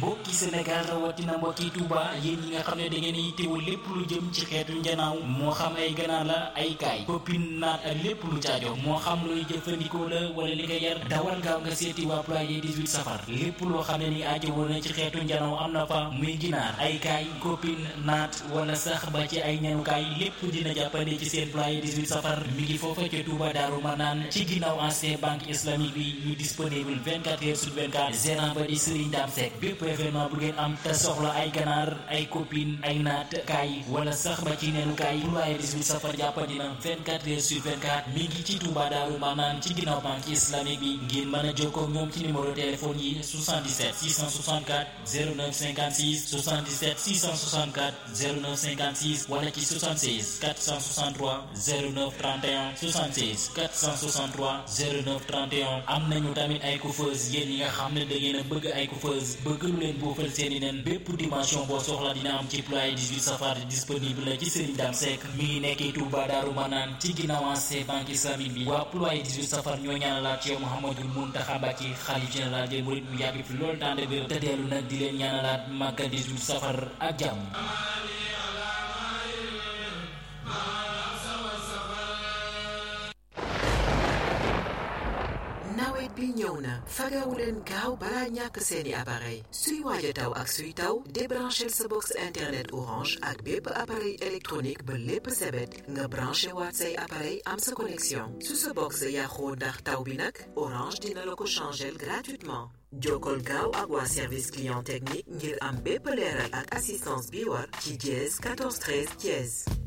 mbokki Sénégal rawatina mbokki Touba yéen ñi nga xam ne da ngeen yittewoo lépp lu jëm ci xeetu njanaaw moo xam ay ganaar la ay kaay copine naat ak lépp lu caajo moo xam luy jëfandikoo la wala li nga yar dawal gaaw nga seeti waa ployer 18 safar lépp loo xam ne ni aajo woon na ci xeetu njanaaw am na fa muy ginaar ay kaay copine naat wala sax ba ci ay ñanukaay lépp dina jàppande ci seen ployer 18 safar mi ngi foofa ca Touba Daaru Manaan ci ginnaaw ancien banque islamique bi ñu disponible 24 heures sur 24 gérant ba di Serigne Dame Seck bépp événement bu ngeen am te soxla ay ganaar ay copine ay naat kaay wala sax ba ci neenu kaay ployer 18 safar jàppandi na 24 heures sur 24 mi ngi ci Touba Daaru Manaan ci ginnaaw banque islamique bi ngeen mën a jokkoo ak ñoom ci numéro téléphone yi 77 664 09 56 77 664 09 56 wala ci 76 463 09 31 76 463 09 31 am nañu tamit ay coiffeuse yéen ñi nga xam ne da ngeen a bëgg ay coiffeuse bëgg lu leen boofal seeni nen bépp dimension boo soxla dina am ci ployer 18 safar disponible la ci Serigne Dame Seck mi ngi nekkee Touba Daaru Manaan ci ginnaaw ancien banque islamique bi waa ployer 18 safar ñoo ñaanalaat ci yow Mouhamadou Mountakha Mbacké xalif général des mourides mu yàgg fi loolu tànd bi te dellu nag di leen ñaanalaat Màggal 18 safar ak jàmm nawet bi ñëw na fagawu leen gaaw balaa ñàkk seeni appareil suy waaj a taw ak suy taw débranchel sa box internet orange ak bépp appareil électronique ba lépp sebet nga branché waat say appareil am sa connexion su sa box yàqoo ndax taw bi nag orange dina la ko changel gratuitement jokkol gaaw ak waa service client technique ngir am bépp leeral ak assistance bi war ci dièse 14 13 dièse